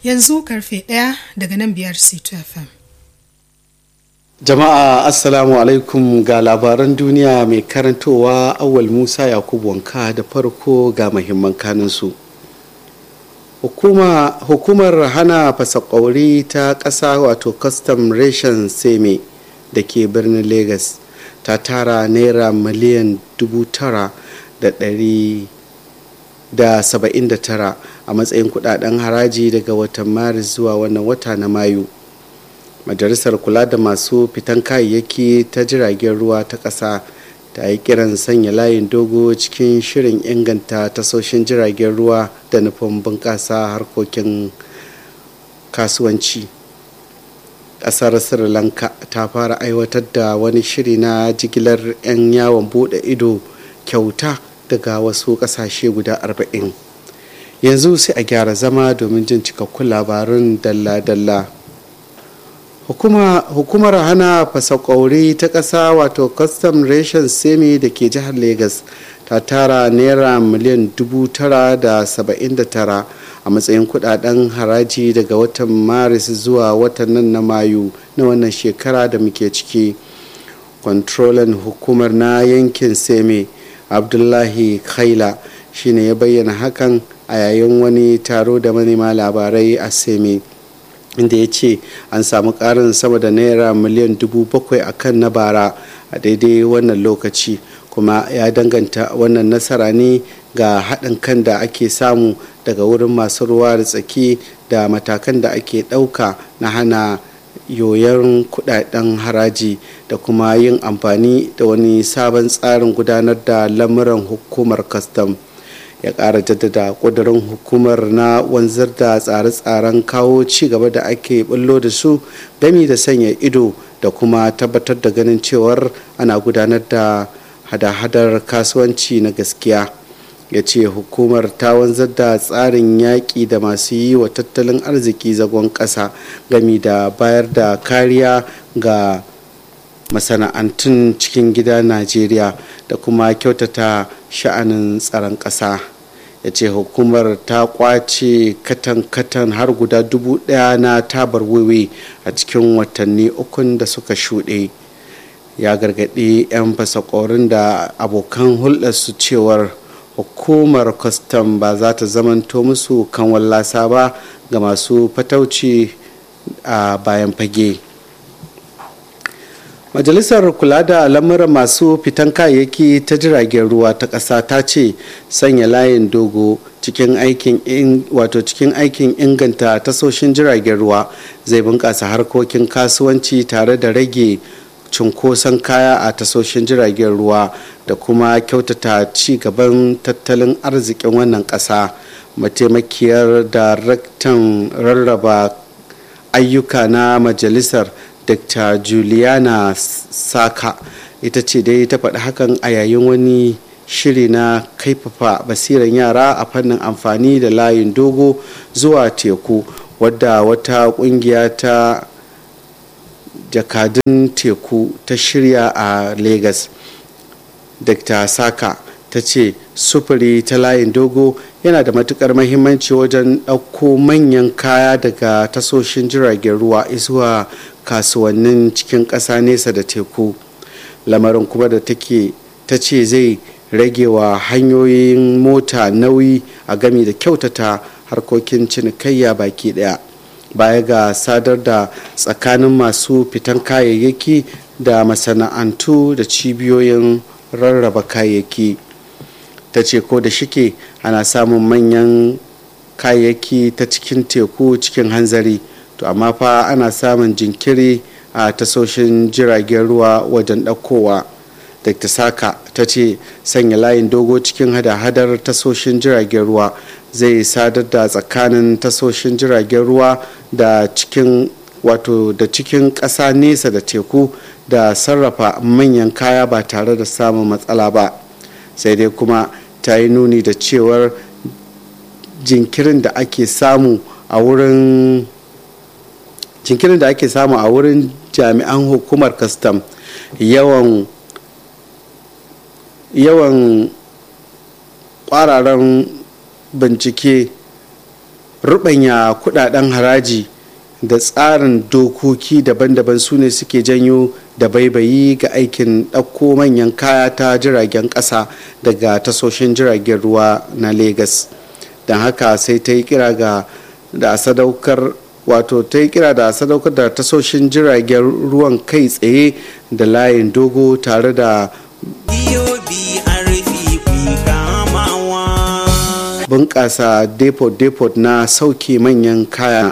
yanzu karfe ɗaya daga nan biyar c2 fm jama'a assalamu alaikum ga labaran duniya mai karantowa awal musa yakubu wanka da farko ga mahimman kanunsu Hukuma, hukumar hana fasakwauri ta ƙasa wato custom ration seme da ke birnin lagos ta tara naira miliyan dubu tara da ɗari da saba'in da tara a matsayin kudaden haraji daga watan maris zuwa wannan wata na mayu majalisar kula da masu fitan kayayyaki ta jiragen ruwa ta ƙasa ta yi kiran sanya layin dogo cikin shirin inganta tasoshin jiragen ruwa da nufin bunƙasa harkokin kasuwanci ƙasar sri lanka ta fara aiwatar da wani shiri na jigilar 'yan yawon bude ido kyauta daga wasu ƙasashe guda 40 yanzu sai a gyara zama domin jin cikakkun labarun dalla-dalla Hukuma, hukumar hana fasakwauri ta ƙasa wato custom ration semi da ke jihar lagos ta tara naira miliyan dubu tara da saba'in da tara a matsayin kudaden haraji daga watan maris zuwa watan nan na mayu na wannan shekara da muke ciki kwantrolan hukumar na yankin semi abdullahi khaila shine ya bayyana hakan a yayin wani taro da manema labarai a semi inda ya ce an samu karin sama da naira miliyan dubu bakwai a kan na bara a daidai wannan lokaci kuma ya danganta wannan nasara ne ga haɗin kan da ake samu daga wurin masu ruwa da tsaki da matakan da ake ɗauka na hana yoyon kudaden haraji da kuma yin amfani da wani sabon tsarin gudanar da lamuran hukumar kastam. ya ƙara jaddada ƙudurin hukumar na wanzar da tsare-tsaren kawo ci gaba da ake bullo da su gami da sanya ido da kuma tabbatar da ganin cewar ana gudanar da hada-hadar kasuwanci na gaskiya ya ce hukumar ta wanzar da tsarin yaƙi da masu yi wa tattalin arziki zagon ƙasa gami da bayar da kariya ga masana'antun cikin gida najeriya da kuma kyautata sha'anin tsaron ƙasa ya ce hukumar ta kwace katan-katan har guda dubu ɗaya na tabar wiwi a cikin watanni ukun da suka shuɗe ya gargaɗi 'yan fasakorin da abokan hulɗarsu cewar hukumar kwastam ba za ta zamanto musu kan wallasa ba ga masu fatauci a bayan fage. majalisar kula da lamuran masu fitan kayayyaki ta jiragen ruwa ta ƙasa ta ce sanya layin dogo cikin aikin wato cikin aikin inganta tasoshin jiragen ruwa zai bunƙasa harkokin kasuwanci tare da rage cunkoson kaya a tasoshin jiragen ruwa da kuma kyautata ci gaban tattalin arzikin wannan ƙasa mataimakiyar daraktan rarraba ayyuka na majalisar dr juliana saka ita ce dai ta faɗi hakan a yayin wani shiri na kaifafa basiran yara a fannin amfani da layin dogo zuwa teku wadda wata ƙungiya ta jakadun teku ta shirya a lagos dr saka ta ce sufuri ta layin dogo yana da matukar mahimmanci wajen ɗauko manyan kaya daga tasoshin jiragen ruwa zuwa kasuwannin cikin ƙasa nesa da teku lamarin kuma da take ta ce zai rage wa hanyoyin mota nauyi a gami da kyautata harkokin cinikayya baki daya baya ga sadar da tsakanin masu fitan kayayyaki da masana'antu da cibiyoyin rarraba kayayyaki ta ce ko da shike ana samun manyan kayayyaki ta cikin teku cikin hanzari to amma fa ana samun jinkiri a tasoshin jiragen ruwa wajen ɗaukowa dr saka ta ce sanya layin dogo cikin hada-hadar tasoshin jiragen ruwa zai sadar da tsakanin tasoshin jiragen ruwa da cikin wato da cikin ƙasa nesa da teku da sarrafa manyan kaya ba tare da samun matsala ba sai dai kuma ta yi nuni da cewar jinkirin da ake samu a wurin jinkirin da ake samu a wurin jami'an hukumar kastam yawan yawan kwararan bincike rubanya kudaden haraji da tsarin dokoki daban-daban su ne suke janyo da baibayi ga aikin ɗauko manyan kaya ta jiragen ƙasa daga tasoshin jiragen ruwa na Legas. don haka sai ta yi kira ga da sadaukar wato ta yi kira da sadaukar da tasoshin jiragen ruwan kai tsaye da layin dogo tare da bunƙasa depot-depot na sauke manyan kaya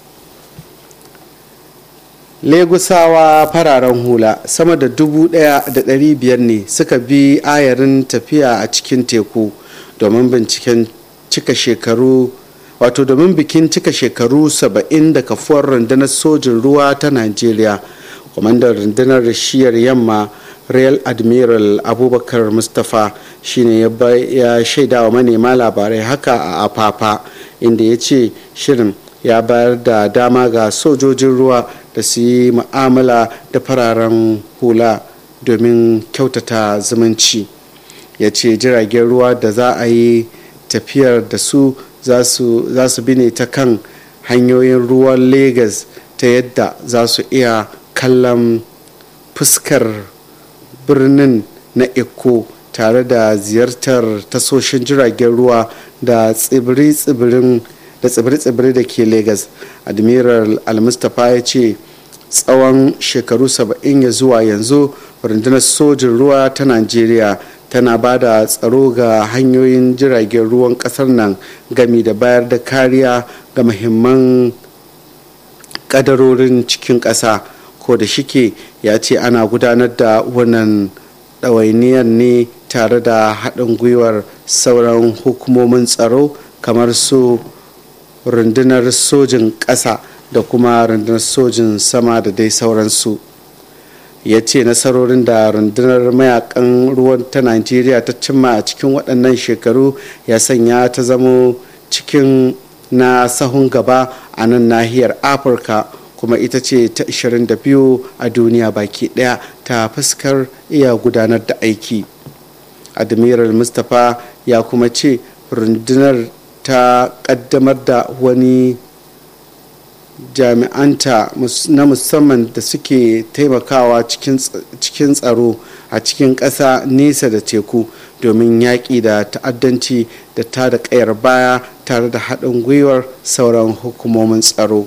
legusawa fararen hula sama da dubu ɗaya da ɗari biyar ne suka bi ayarin tafiya a cikin teku domin binciken cika shekaru wato domin bikin cika shekaru 70 da kafuwar rundunar sojin ruwa ta najeriya kwamandan rundunar shiyar yamma real admiral abubakar mustapha shine ya shaida wa manema labarai haka a afafa inda ya ce shirin ya bayar da dama ga sojojin ruwa da su yi ma'amala da fararen hula domin kyautata zumunci ya ce jiragen ruwa da za a yi tafiyar da su za su bi ne ta kan hanyoyin ruwan Legas ta yadda za su iya kallon fuskar birnin na Eko tare da ziyartar tasoshin jiragen ruwa da tsibiri-tsibirin da tsibiri-tsibiri da ke Legas. Admiral Al-Mustapha ya ce tsawon shekaru 70 ya zuwa yanzu rundunar sojin ruwa ta Najeriya tana ba da tsaro ga hanyoyin jiragen ruwan kasar nan gami da bayar da kariya ga muhimman kadarorin cikin ƙasa ko da shike ya ce ana gudanar da wannan ɗawainiyar ne tare da haɗin gwiwar sauran hukumomin tsaro kamar su rundunar sojin ƙasa da kuma rundunar sojin sama da dai sauransu. ya ce nasarorin da rundunar mayakan ruwan ta najeriya ta cimma a cikin waɗannan shekaru ya sanya ta zamo cikin na sahun gaba a nan nahiyar afirka kuma ita ce ta 22 a duniya baki ɗaya ta fuskar iya gudanar da aiki admiral mustapha ya kuma ce rundunar ta ƙaddamar da wani jami'anta na musamman da suke taimakawa cikin tsaro a cikin ƙasa nesa da teku domin yaƙi da ta'addanci da ta da ƙayar baya tare da haɗin gwiwar sauran hukumomin tsaro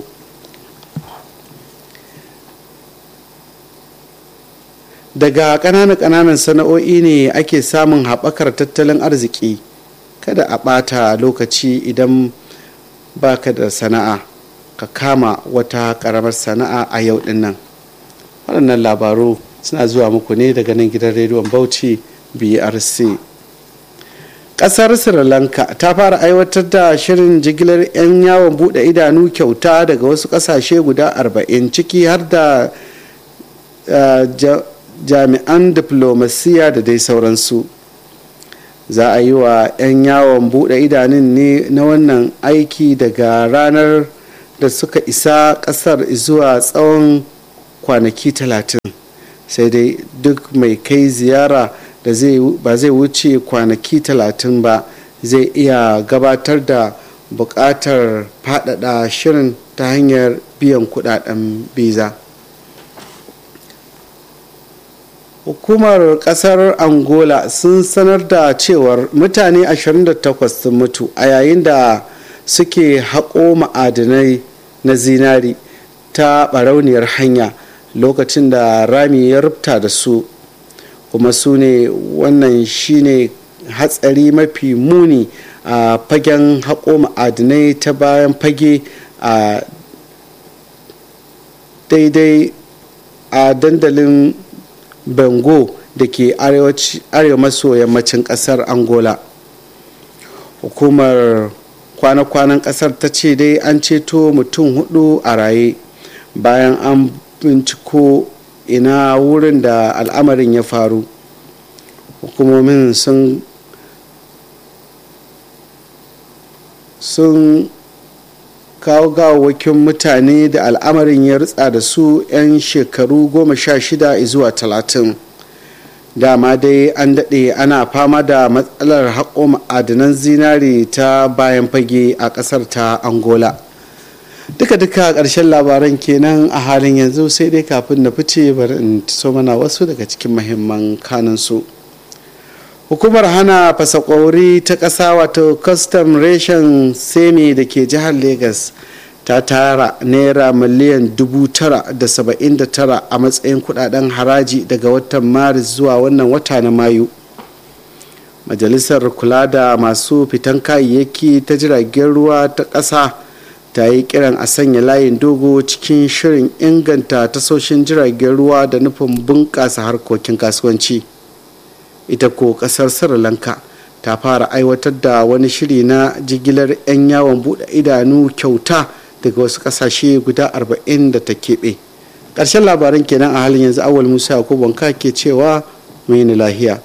daga ƙananan ƙananan sana'o'i ne ake samun haɓakar tattalin arziki kada a ɓata lokaci idan baka da sana'a ka kama wata karamar sana'a a yau din nan waɗannan labaru suna zuwa muku ne daga nan gidan rediyon bauchi brc ƙasar sri lanka ta fara aiwatar da shirin jigilar 'yan yawon buɗe idanu kyauta daga wasu ƙasashe guda 40 ciki har da jami'an diflomasiya da dai sauransu za a yi wa 'yan yawon buɗe idanun ne na wannan aiki daga ranar da suka isa kasar zuwa tsawon kwanaki talatin sai dai duk mai kai ziyara da ba zai wuce kwanaki talatin ba zai iya gabatar da buƙatar faɗaɗa shirin ta hanyar biyan kudaden biza hukumar kasar angola sun sanar da cewar mutane 28 sun mutu a yayin da suke haƙo ma'adinai na zinari ta barauniyar hanya lokacin da rami ya rubta da su kuma su ne wannan shine hatsari mafi muni a fagen haƙo ma'adinai ta bayan fage a daidai a dandalin bengo da ke arewa maso yammacin ƙasar angola hukumar kwana-kwanan kasar ta ce dai an ceto mutum hudu a raye bayan an binciko ina wurin da al'amarin ya faru hukumomin sun sun kawo gawawakin mutane da al'amarin ya ritsa da su 'yan shekaru goma sha shida zuwa talatin dama dai an daɗe ana fama da matsalar haƙo ma'adanan zinari ta bayan fage a ƙasar ta angola duka-duka ƙarshen labaran kenan a halin yanzu sai dai kafin na fice bari in so mana wasu daga cikin mahimman kanunsu hukumar hana fasakwauri ta ƙasa wato custom ration semi da ke jihar lagos ta tara naira miliyan dubu tara da saba'in da tara a matsayin kudaden haraji daga watan maris zuwa wannan wata na mayu majalisar kula da masu fitan kayayyaki ta jiragen ruwa ta ƙasa ta yi kiran a sanya layin dogo cikin shirin inganta tasoshin jiragen ruwa da nufin bunƙasa harkokin kasuwanci ita ko ƙasar sri lanka ta fara aiwatar da wani shiri na jigilar 'yan yawon buɗe idanu kyauta daga wasu kasashe guda 40 da ta keɓe ƙarshen labaran kenan a halin yanzu awal musa yakubu wanka ke cewa mai ni lahiya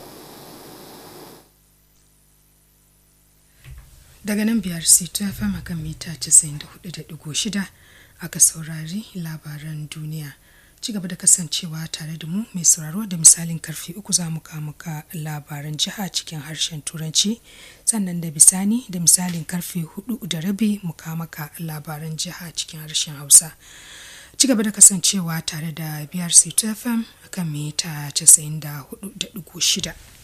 daga nan biyar c2 fm akan mita 94.6 aka saurari labaran duniya ci gaba da kasancewa tare da mu mai sauraro da misalin karfe uku za mu muka labaran jiha cikin harshen turanci sannan da bisani da misalin karfe hudu da rabi mu maka labaran jiha cikin harshen hausa ci gaba da kasancewa tare da brc fm akan mita 94.6